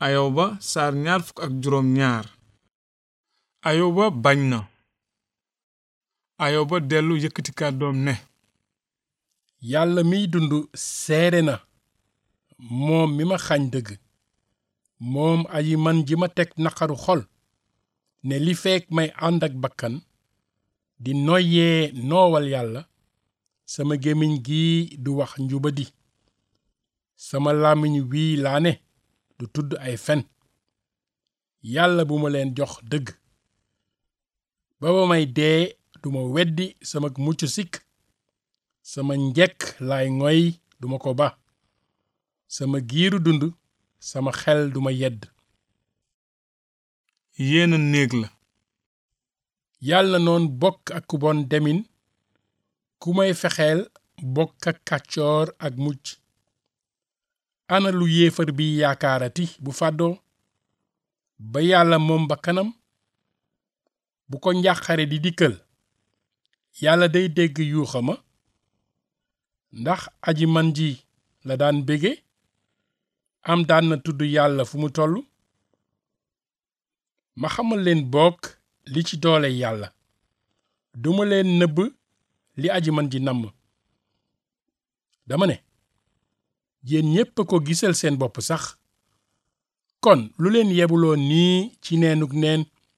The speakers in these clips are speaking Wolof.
ayoba saar ñaar fukk ak juróom ñaar ayoba bañ na ayoba dellu yëkkati kàddoom ne yàlla miy dund seere na moom mi ma xañ dëgg moom aji man ji ma teg naqaru xol ne li feek may ànd ak bakkan di noyyee noowal yàlla sama gémmiñ gii du wax njubadi sama làmmiñ wii laa ne du tudd ay fen yàlla bu ma leen jox dëgg ba ba may dee duma weddi sama mucc sikk sama njekk laay ngoy duma ko ba sama giiru dund sama xel duma yedd yéena néeg la yàlla noon bokk ak ku bon demin ku may fexeel bokk ak kàccoor ak mucc ana lu yéefar bi yaakaarati bu fàddoo ba yàlla moom ba kanam bu ko njàqare di dikkal yàlla day dégg yuuxama ndax aji man ji la daan bége am daan na tudd yàlla fu mu toll ma xamal leen bokk li ci doole yàlla duma leen nëbb li aji man ji namm dama ne yéen ñépp a ko gisal seen bopp sax kon lu leen yebuloo nii ci neenuk neen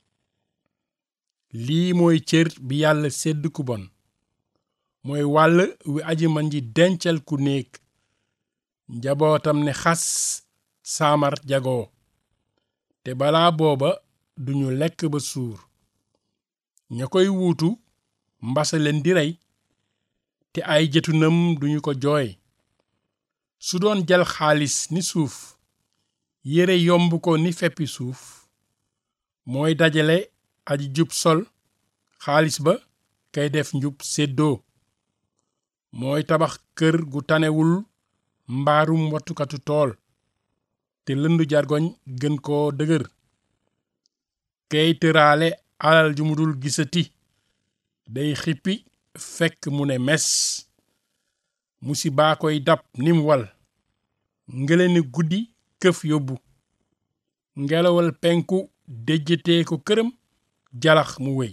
lii mooy cër bi yàlla sédd ku bon mooy wàll wi aji man ji dencal ku néeg njabootam ne xas saamar jagoo te balaa booba duñu lekk ba suur ña koy wuutu mbasa leen di rey te ay jëtunam duñu ko jooy su doon jël xaalis ni suuf yére yomb ko ni feppi suuf mooy dajale aji jub sol xaalis ba kay def njub séddoo mooy tabax kër gu tanewul mbaarum wattukatu tool te lëndu jargoñ gën koo dëgër kay tëraale alal ju mu dul gisati day xippi fekk mu ne mes musibaa koy dab nim wal ngeleni guddi këf yóbbu ngelawal penku déjjatee ko këram jalax mu wéy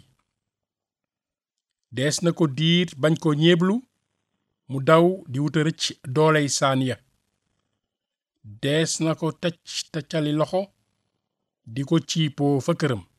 dees na ko diir bañ ko ñeeblu mu daw di wuta rëcc dooley saan ya dees na ko tëcc tëccali loxo di ko ciipoo fa këram